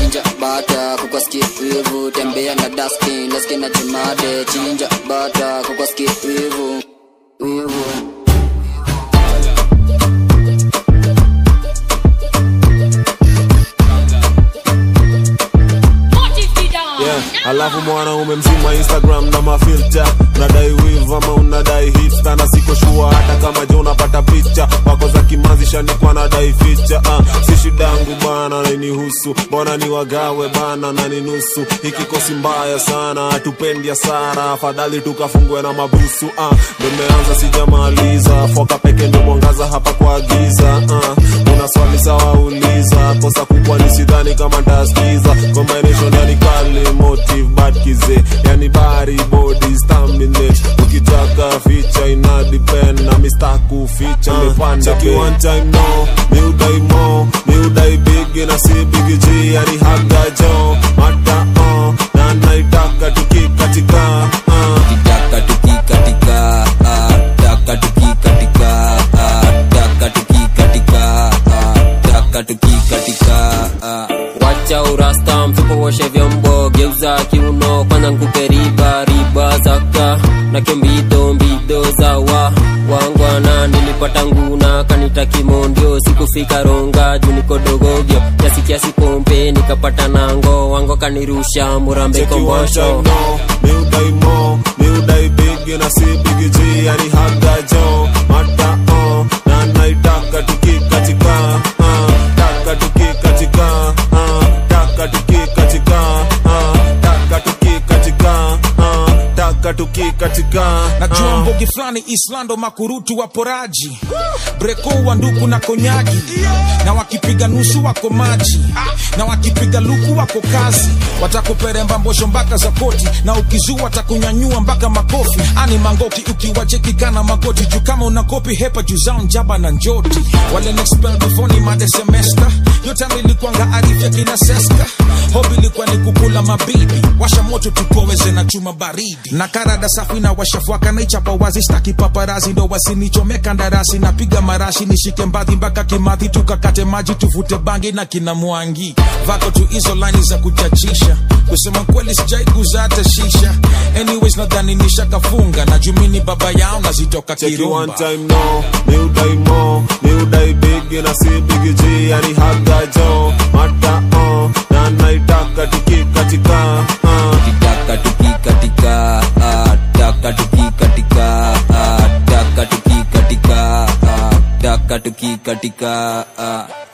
chinja bata kukoski wivu tembea na daskin leski na jimade chinja bata kukoski wivu wivu yeah. alafu mwanaume mzima instagram na mafilta unadai wiv ama unadai hipsta na siko shua hata kama je unapata picha wako za kimanzi shanikwa nadai ficha uh, si shidangu bana nainihusu mbona ni wagawe bana na ni nusu hikikosi mbaya sana hatupendi hasara afadhali tukafungwe na mabusu uh, ndo meanza sijamaliza foka peke ndo mwangaza hapa kwa giza uh, una swali sawa uliza kosa kubwa ni sidhani kama ntaskiza combination yani kali motive bad kize yani bari body staminate ukitaka ficha ina depend na mistaku ficha mepanda uh, one time no mi udai mo mi udai big na si big G yani haga jo mata uh, na naitaka tukikatika uh. taka tukikatika ah, taka tukikatika ah, taka tukikatika ah, taka tukikatika ah. wacha urasta mfuko woshe vyombo geuza kiuno kwanza nkupe riba riba zaka na kembido mbido zawa wangwana nilipata nguna kanita kimondio sikufika ronga juu niko dogogyo kiasi kiasi pompe nikapata nango wango kanirusha murambe Take you one time kombosho no Mi udai mo Mi udai big na si big G Yani haga jo Mata uh Na naitaka tukikatika uh, Taka tukikatika uh, Taka tukikatika uh, Taka tukikatika uh, Taka tukikatika najua uh. mbogi fulani islando makurutu waporaji breko wa nduku na konyagi na wakipiga nusu wako maji na wakipiga luku wako kazi watakuperemba mbosho mpaka za koti na ukizua watakunyanyua mpaka makofi ani mangoki ukiwachekikana magoti juu kama una kopi hepa juu zao njaba na njoti wale nexpel before ni made semester yote nilikwanga arifya kina seska hobi ilikuwa ni kukula mabibi washa moto tukoweze na chuma baridi na karada safi na washafuaka naichapa wazi staki paparazi ndo wasinichomeka ndarasi napiga marashi nishike mbadhi mpaka kimadhi tukakate maji tuvute bangi na kina mwangi vako tu hizo laini za kuchachisha kusema kweli sijai kuza hata shisha anyways nadhani nishakafunga na jumini baba yao nazitoka Take you one kirumba time no Mi udai mo Mi udai big na si big G Yani haga jo Mata uh Na naitaka tukikatika uh. taka tukikatika ah, taka tukikatika ah, taka tukikatika ah, taka tukikatika ah.